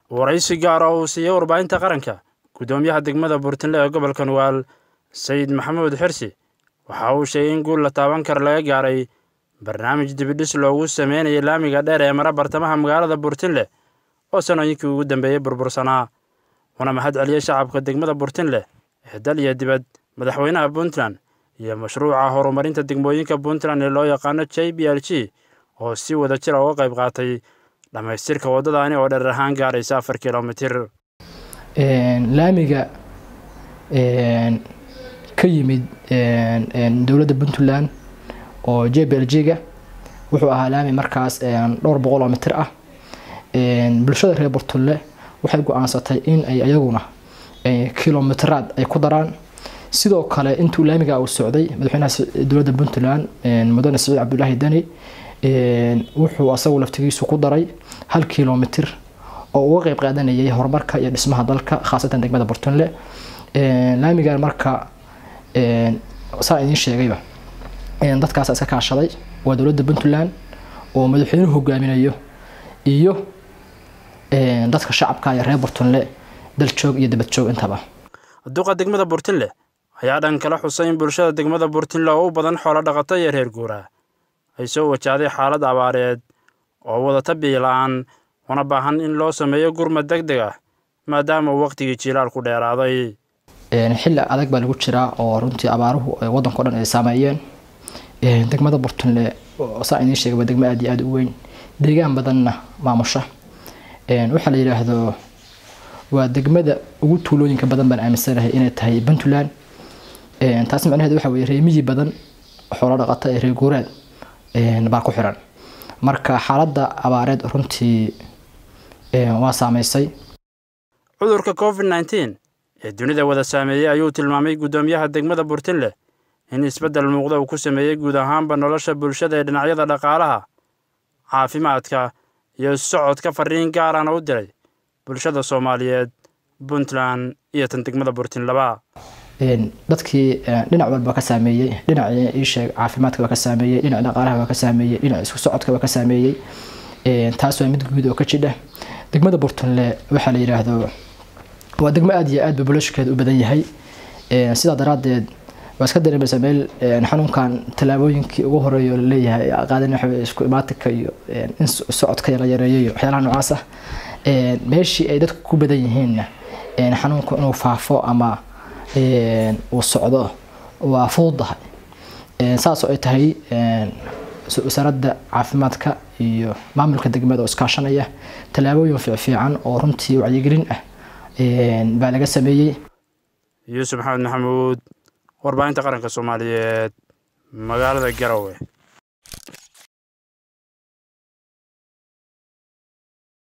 waraysi gaar oo uu siiyey warbaahinta qaranka guddoomiyaha degmada buurtinle ee gobolka nugaal sayid maxamuud xirsi waxa uu sheegay in guul la taaban kara laga gaaray barnaamij dibidhis loogu sameynayay laamiga dheer ee mara bartamaha magaalada buurtinle oo sanooyinkii ugu dambeeyey burbursanaa una mahad celiyey shacabka degmada buurtinle ee dal iyo dibad madaxweynaha puntland iyo mashruuca horumarinta degmooyinka puntland ee loo yaqaano j b l g oo si wada jira uga qayb qaatay dhammaystirka waddadaani oo dherer ahaan gaaraysa afar kilomitir laamiga ka yimid dowladda puntland oo j b l g-ga wuxuu ahaa laami markaas dhowr boqol oo mitir ah bulshada reer burtulle waxay go-aansatay in ay ayaguna kilomitiraad ay ku daraan sidoo kale intuu laamiga uu socday madaxweynaha dowladda puntland mudane saciid cabdulaahi deni wuxuu asagu laftigiisu ku daray hal kilomitir oo uga qeyb qaadanayay horumarka iyo dhismaha dalka khaasatan degmada burtunle laamigan marka saa idiin sheegayba dadkaas iska kaashaday waa dowladda puntland oo madaxweynuhu hogaaminayo iyo dadka shacabka iyo reer burtunle daljoog iyo dabadjoog intaba duqa degmada buurtinle ayaa dhan kala xusay in bulshada degmada buurtinle oo u badan xoolo dhaqato iyo reer guuraa ay soo wajahday xaalad abaareed oo wadata biila-aan una baahan in loo sameeyo gurmad deg deg ah maadaama uu waqtigii jiilaalku dheeraaday xilli adag baa lagu jiraa oo runtii abaaruhu waddanka o dhan ay saameeyeen degmada burtunle saa idiin sheegay waa degmo aad iyo aada u weyn deegaan badanna maamusha waxaa la yidhaahdo waa degmada ugu tuulooyinka badan baan aaminsanahay inay tahay puntland taas macnaheedu waxa weye reemiyi badan xoolo dhaqata ee reer guuraad baa ku xiran marka xaaladda abaareed runtii waa saameysay cudurka covid nneteen ee dunida wada saameeyey ayuu tilmaamay guddoomiyaha degmada buurtinle in isbeddel muuqda uu ku sameeyey guud ahaanba nolosha bulshada ee dhinacyada dhaqaalaha caafimaadka iyo socodka fariin gaarana u diray bulshada soomaaliyeed puntland iyo tan degmada buurtinlaba dadkii dhinac walba ka saameeyey dhinacii iisheeg caafimaadka waa ka saameeyey dhinac dhaqaalaha waa ka saameeyey dhinac isku socodka waa ka saameeyey taas waa mid guud oo ka jidha degmada burtunle waxaa la yidhaahdo waa degmo aada iyo aad ba bulashkeeda u badan yahay sidaa daraaddeed waa iska dareemaysaa meel xanuunkan tallaabooyinkii ugu horeeya laleeyahay qaadan waxa isku imaatinka iyo in socodka la yareeyo iyo waxyaalaha noocaas ah meeshii ay dadku ku badan yihiinna xanuunku inuu faafo ama uu socdo waa fududahay saasoo ay tahay wasaaradda caafimaadka iyo maamulka degmada oo iskaashanaya tallaabooyin fiicfiican oo runtii wacyigelin ah baa laga sameeyey yuusuf maxamed maxamuud warbaahinta qaranka soomaaliyeed magaalada garowe